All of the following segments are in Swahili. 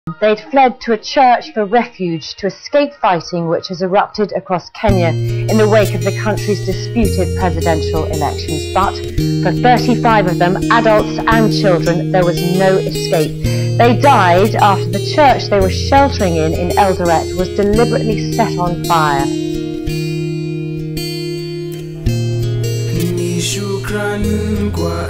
They'd fled to a church for refuge to escape fighting which has erupted across Kenya in the wake of the country's disputed presidential elections. But for 35 of them, adults and children, there was no escape. They died after the church they were sheltering in in Eldoret was deliberately set on fire. Ni shukran kwa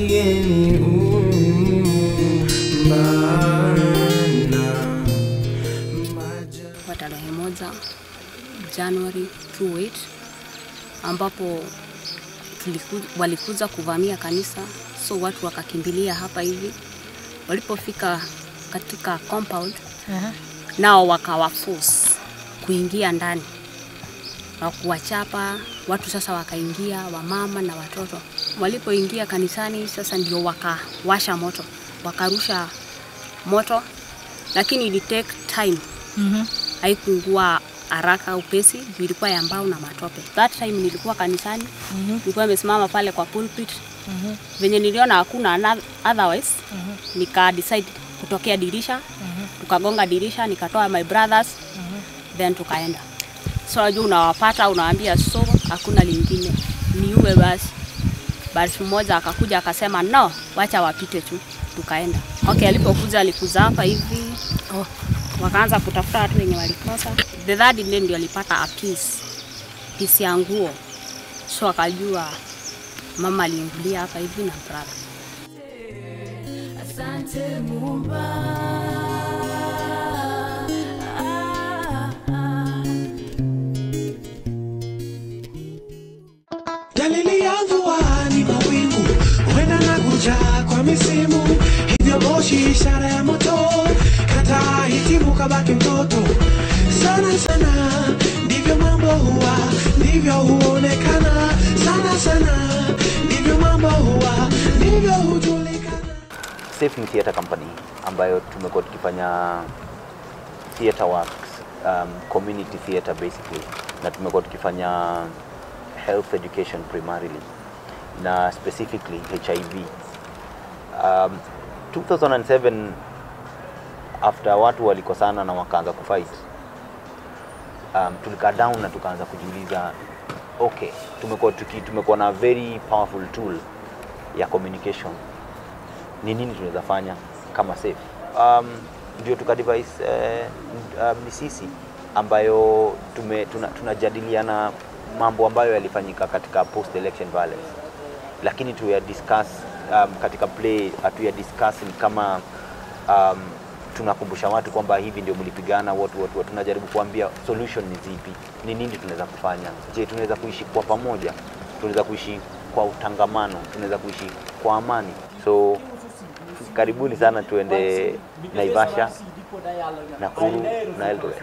aliyeniumba maja kwa tarehe moja Januari 28 ambapo tuliku, walikuja kuvamia kanisa, so watu wakakimbilia hapa hivi. Walipofika katika compound nao wakawaforce kuingia ndani na kuwachapa watu. Sasa wakaingia wamama na watoto. Walipoingia kanisani, sasa ndio wakawasha moto, wakarusha moto, lakini ili take time haikuungua haraka upesi, juu ilikuwa ya mbao na matope. That time nilikuwa kanisani, nilikuwa nimesimama pale kwa pulpit. Venye niliona hakuna ana- otherwise, nika decide kutokea dirisha, tukagonga dirisha, nikatoa my brothers, then tukaenda. So unajua unawapata, unawaambia so, hakuna lingine, niue basi. Basi mmoja akakuja akasema no, wacha wapite tu, tukaenda. Okay, alipokuja alikuza hapa hivi oh, wakaanza kutafuta watu wenye walikosa. The third day ndio alipata a piece, piece ya nguo, so akajua mama aliingilia hapa hivi na brother. Asante Muumba. Dalili ya mvua ni mawingu, huenda na kuja kwa misimu, hivyo moshi ishara ya moto, kata hitimu kabaki mtoto. Sana sana ndivyo mambo huwa, ndivyo huonekana. Sana sana ndivyo mambo huwa, ndivyo hujulikana. Safe ni theatre company ambayo tumekuwa tukifanya theatre works, um, community theatre basically, na tumekuwa tukifanya health education primarily na specifically HIV. Um, 2007 after watu walikosana na wakaanza kufight, um, tulikaa down na tukaanza kujiuliza okay, tumekuwa tuki, tumekuwa na very powerful tool ya communication ni nini tunaweza fanya kama safe um, ndio tuka device eh, um, misisi ambayo tume, tuna, tunajadiliana mambo ambayo yalifanyika katika post election violence lakini tuya discuss um, katika play hatuya discuss ni kama um, tunakumbusha watu kwamba hivi ndio mlipigana watu, watu, watu tunajaribu kuambia solution ni zipi ni nini tunaweza kufanya je tunaweza kuishi kwa pamoja tunaweza kuishi kwa utangamano tunaweza kuishi kwa amani so karibuni sana tuende naivasha nakuru na eldoret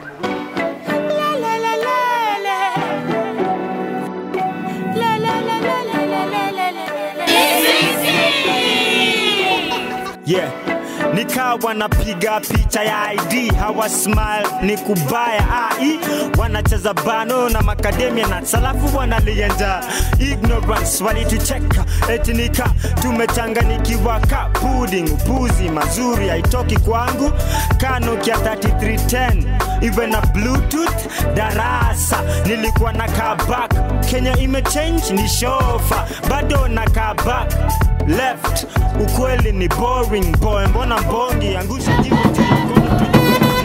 yeah nikawa napiga picha ya id hawa smile ni kubaya ai wanacheza bano na makademia na salafu wanalienja ignorance walitucheka etinika tumechanganikiwa ka pudding upuzi mazuri haitoki kwangu kanukia 3310 even na bluetooth darasa nilikuwa na kabak kenya imechange ni shofa bado na kabak left ukweli ni boring boy mbona mbongi angusha jibu tu ya mkono tu.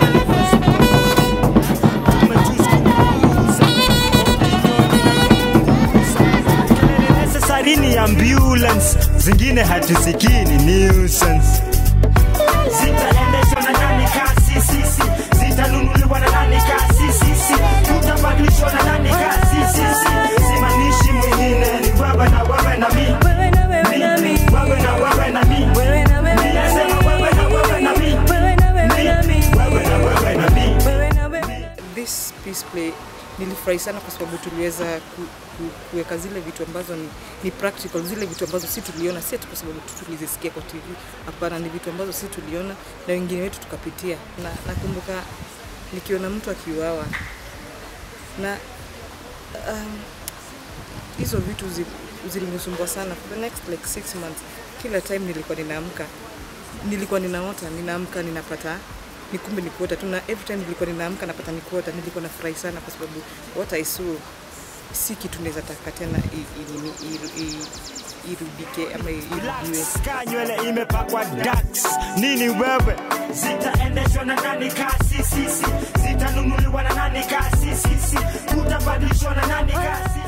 Kelele necessary ni ambulance zingine hatusikini nuisance zitaendeshwa na nani kasi sisi zitanunuliwa na nani kasi sisi tutabadilishwa na nani kasi sisi simanishi mwingine ni wewe na wewe na mi Wewe na wewe na mi. wewe na wewe na mi Wewe na wewe na mi. Ninasema wewe na wewe na mi Wewe na wewe na mi. wewe na wewe na mi Wewe na wewe. this peace play nilifurahi sana kwa sababu tuliweza ku, ku, kuweka zile vitu ambazo ni, ni practical, zile vitu ambazo si tuliona, si ati kwa sababu tu tulizisikia kwa TV. Hapana, ni vitu ambazo si tuliona na wengine wetu tukapitia. Na nakumbuka nikiona mtu akiuawa na um, hizo vitu zi- zilinisumbua sana for the next like six months. Kila time nilikuwa ninaamka, nilikuwa ninaota, ninaamka ninapata ni kumbe ni kuota tu, na every time nilikuwa ninaamka napata ni kuota, nilikuwa nafurahi sana kwa sababu what I saw si kitu naweza taka tena i- i- nini, i- i- irudike ama irudiwe. Ska nywele imepakwa dax nini wewe zitaendeshwa na nani kasi sisi zitanunuliwa na nani kasi sisi kutabadilishwa na nani kasi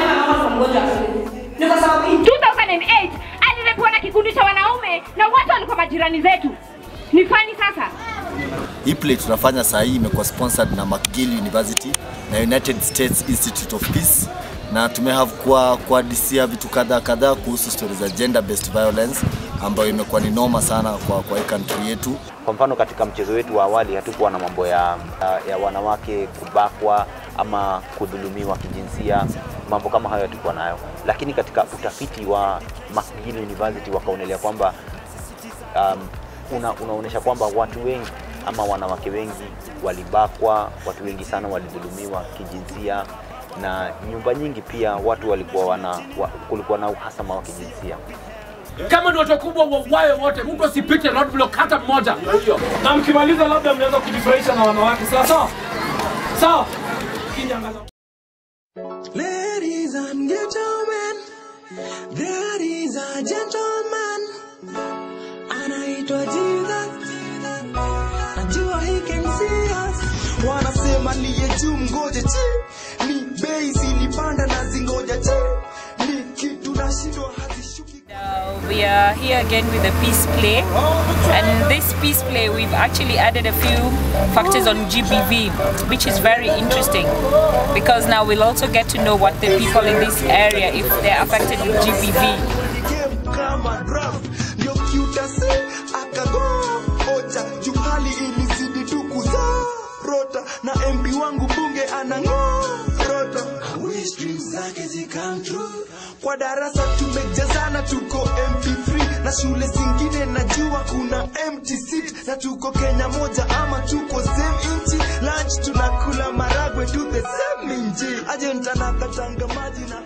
ni kwa sababu in 2008 alirepiwa na kikundi cha wanaume na watu walikuwa majirani zetu. Ni fani sasa. Hii play tunafanya saa hii imekuwa sponsored na McGill University na United States Institute of Peace na tumehave kwa kuadisia vitu kadhaa kadhaa kuhusu stories za gender based violence ambayo imekuwa ni noma sana kwa, kwa hii country yetu. Kwa mfano katika mchezo wetu wa awali hatukuwa na mambo ya, ya wanawake kubakwa ama kudhulumiwa kijinsia, mambo kama hayo hatukuwa nayo, lakini katika utafiti wa McGill University wakaonelea kwamba um, una, unaonyesha kwamba watu wengi ama wanawake wengi walibakwa, watu wengi sana walidhulumiwa kijinsia na nyumba nyingi pia watu walikuwa wana, wa, kulikuwa na uhasama wa kijinsia. kama ni watu wakubwa wauawe wote, mtu asipite roadblock hata mmoja. Na mkimaliza labda mnaweza kujifurahisha na wanawake, sawa sawa sawa. Kinyanga. Ladies and gentlemen, there is a gentleman anaitwa Jesus. Najua he can see us. Wanasema liye juu mgoje chi, ni bei zilipanda na zingoja chi, ni kitu nashindwa hazishuki. We are here again with the peace play, and this peace play we've actually added a few factors on GBV, which is very interesting because now we'll also get to know what the people in this area, if they're affected with GBV. Game kama draft, ndio kiutasi akago ocha, juu hali ilizidi tu kuzorota, na MP wangu bunge anang'orota. I wish dreams zake zi come true. Kwa darasa tumejazana, tuko MP3 na shule zingine najua kuna empty seat, na tuko Kenya moja ama tuko same inchi. Lunch tunakula maragwe to the same inji, ajenta na katanga maji na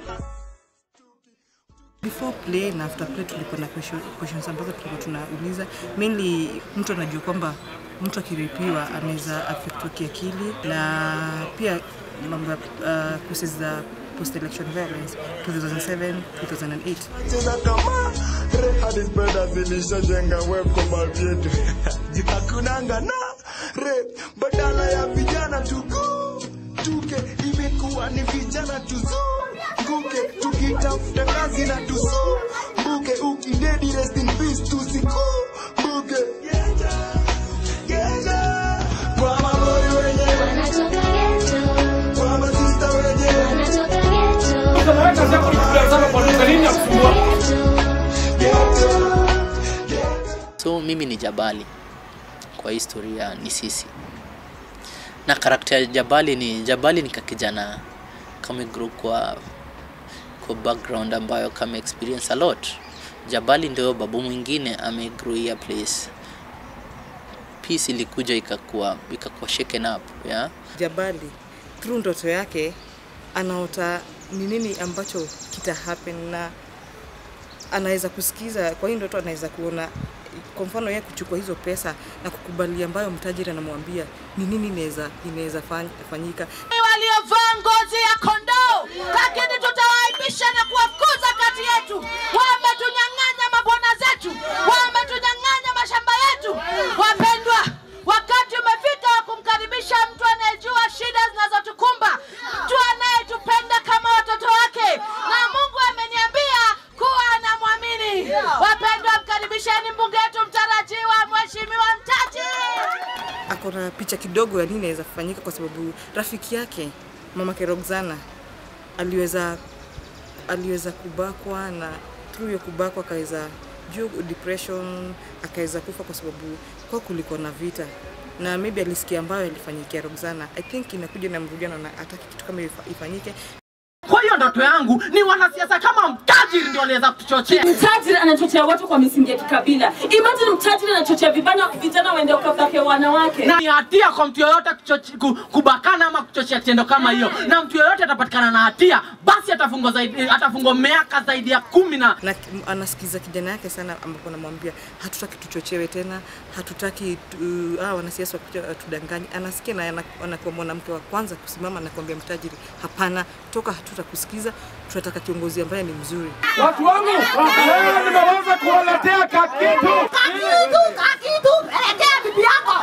before play na after play tulikuwa na question- questions ambazo tulikuwa tunauliza mainly mtu anajua kwamba mtu akiripiwa anaweza affectwa kiakili na pia mambo ya uh, cases za post election violence 2007 2008 cheza kama hadi speda zilishajenga web kwa baadhi yetu hakunanga na re badala ya vijana tuku tuke imekuwa ni vijana tuzunguke tukitafuta kazi na tusumbuke ukidedi rest in peace tusikumbuke Geja. kwa maboi wenyewe kwa masista wenyewe Kazi yako ni kutazama kwa duka nini ya kusumbua? So mimi ni Jabali kwa historia ni sisi, na karakta ya Jabali ni Jabali ni kakijana kame grow kwa kwa background ambayo kame experience a lot. Jabali ndio babu mwingine ame grow here place. Peace ilikuja ikakuwa ikakuwa shaken up yeah? Jabali through ndoto yake anaota ni nini ambacho kita happen na anaweza kusikiza kwa hii ndoto anaweza kuona kwa mfano yeye kuchukua hizo pesa na kukubali ambayo mtajiri anamwambia ni nini inaweza inaweza fany- fanyika waliovaa ngozi ya kondoo, lakini tutawaaibisha na kuwafukuza kati yetu. Wametunyang'anya mabwana zetu, wametunyang'anya mashamba yetu. Wapendwa, wakati umefika wa kumkaribisha mtu anayejua shida zinazotukumba, mtu anayetupenda kama watoto wake, na Mungu ameniambia kuwa anamwamini. Wapendwa, mkaribisheni mbunge wetu mtarajiwa, Mheshimiwa Mtaji. ako na picha kidogo ya nini inaweza kufanyika kwa sababu rafiki yake mamake Roxana aliweza aliweza kubakwa na through hiyo kubakwa akaweza juu depression akaweza kufa kwa sababu kwa kulikuwa na vita na maybe alisikia ambayo alifanyikia Roxana. I think inakuja na mrudiano na hataki kitu kama hiyo ifa- ifanyike. Kwa hiyo ndoto yangu ni wanasiasa kama mtajiri ndio wanaweza kutuchochea. Mtajiri anachochea watu kwa misingi ya kikabila. Imagine mtajiri anachochea vijana vijana waende wakabake wanawake. na ni hatia kwa mtu yoyote kuchoche- ku- kubakana ama kuchochea tendo kama hiyo, na mtu yoyote atapatikana na hatia, basi atafungwa zaidi, atafungwa miaka zaidi ya kumi na na anasikiza kijana yake sana ambapo anamwambia hatutaki tuchochewe tena hatutaki tu, ah, wanasiasa wakuja watudanganye. Anasikia na ana- anakuwa mwanamke wa kwanza kusimama na kuambia mtajiri, hapana, toka hatutakusikiza, tunataka kiongozi ambaye ni mzuri. Watu wangu, leo nimeweza kuwaletea kakitu. Kakitu, kakitu, pelekea bibi yako.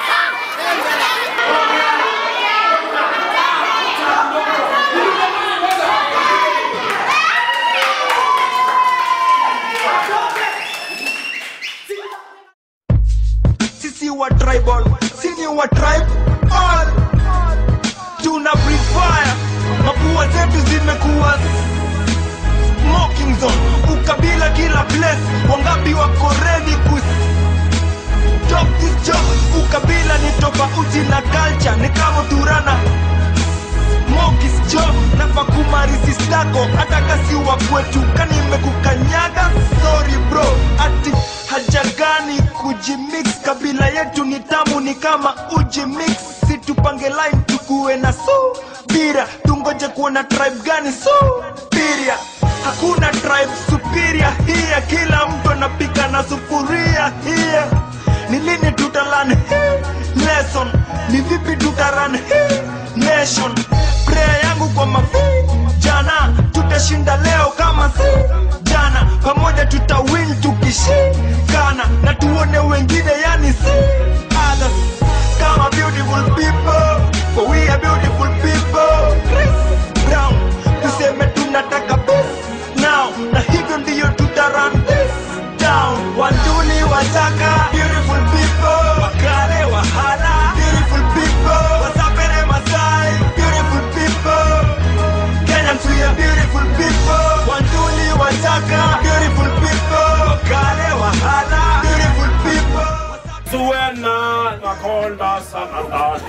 sisi wa tribal sini wa tribe all tuna breathe fire mapua zetu zimekuwa smoking zone ukabila kila place wangapi wako ready ku Drop this job ukabila ni tofauti na culture ni kama turana Mokis job nafa kumarisi stako hata kasi wa kwetu kani imekukanyaga sorry bro ati haja gani kujimix kabila yetu ni tamu ni kama uji mix situpange line tukuwe na subira tungoje kuona tribe gani supiria hakuna tribe superior hiya kila mtu anapika na sufuria hiya ni lini tutalan hii lesson ni vipi tutaran hii nation prayer yangu kwa mafi jana tutashinda leo kama si jana pamoja tutawin tukishikana na tuone wengine yani si others kama beautiful people for we are beautiful people Chris Brown tuseme tunataka peace now na hivyo ndiyo tutaran this down wanduli wataka beautiful people wakale wahala beautiful people wasapere masai beautiful people Kenyans we are beautiful people wanduli wataka beautiful people wakale wahala beautiful people Suena nakonda sana ndani.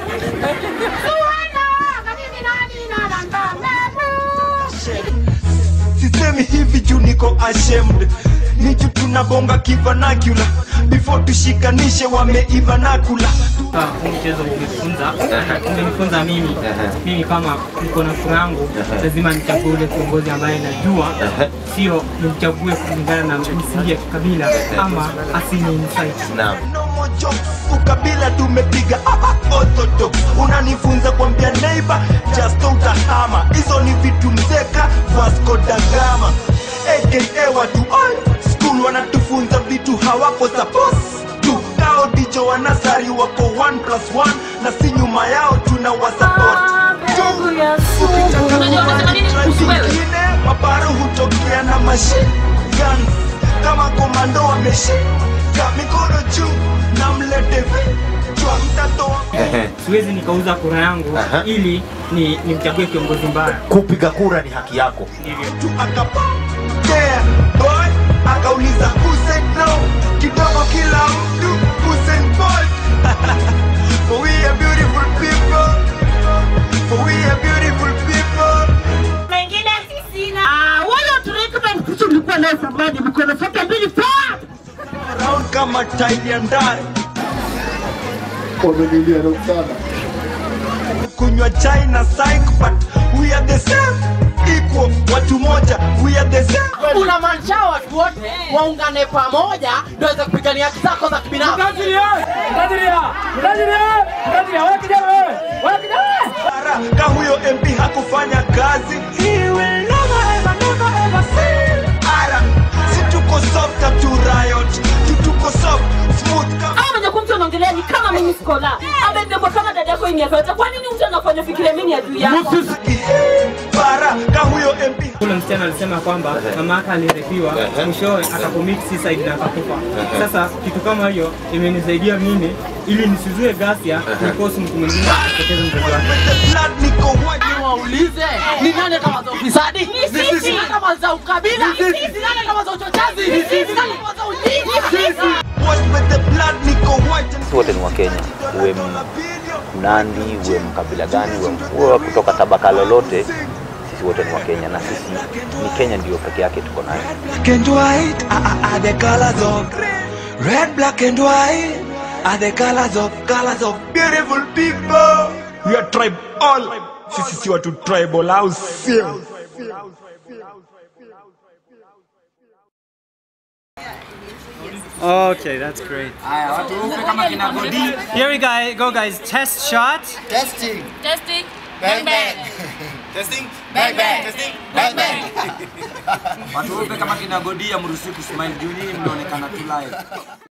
sisemi hivi juu niko ashamed ni juu tunabonga kivanakula before tushikanishe wameiva nakula huu mchezo umefunza umenifunza mimi mimi kama niko na furaha yangu lazima nichague ule kiongozi ambaye najua sio nimchague kulingana na misingi ya kikabila ama asini insight no more jokes ukabila tumepiga ah, ah, orthodox unanifunza kwambia neighbor just utahama hizo ni vitu mzeka vasco da gama aka watu all school wanatufunza vitu hawako supposed to kao dicho wanasari wako 1 plus 1 na si nyuma yao tuna wasupport ingine mabaro hutokea na machine guns kama komando wameshika mikono juu na mlete vichwa mtatoa siwezi nikauza kura yangu ili ni nimchague kiongozi mbaya kupiga kura ni haki yako tu akapokea boy akauliza who said no kidogo kila mtu Usain Bolt for we are beautiful people for we are beautiful people mengine sina. Ah, wala treatment kitu mlikuwa nayo zamani, mko na zote mbili forward. round kama tairi ya ndani wamenilia sana kunywa chai na psych but we are the same equal watu moja we are the same unamaanisha watu wote waungane pamoja ndio waweze kupigania haki zako za kibinafsi. ka huyo mp hakufanya kazi He will never, ever, never, ever see. Ara, si tuko soft tu riot tu tuko soft smooth kama Ama mwenye kumtu anaongelea ni kama mimi skola. Amebebwa kama dada yako yenye yote. Kwa nini mtu anafanya fikiria mimi ni adui yako? bara ka huyo mp Ule msichana alisema kwamba mama yake alirepiwa, mwishowe akacommit suicide na akakufa. Sasa kitu kama hiyo imenisaidia mimi ili nisizue ghasia nikosi mtu mwingine apoteze mtoto wake. Niwaulize, ni nani atamaza ufisadi? Ni sisi. Ni nani atamaza ukabila? Ni sisi. Ni nani atamaza uchochezi? Ni sisi. Ni nani atamaza ujinga? Sisi wote ni Wakenya, uwe M- Mnandi, uwe mkabila gani, uwe uwe kutoka tabaka lolote, sisi wote ni Wakenya na sisi ni Kenya ndio peke yake tuko nayo. black and white are, are, are the colors of red black and white are the colors of colors of beautiful people we are tribe all sisi si watu tribal au sio Okay, that's great. Haya, watu weupe kama kina Godi. Here we go, go guys. Test shot. Testing. Testing. Bang bang. Testing. Bang bang. Testing. Bang bang. Watu weupe kama kina Godi amruhusiwi kusmile juu nyinyi mnaonekana tu live.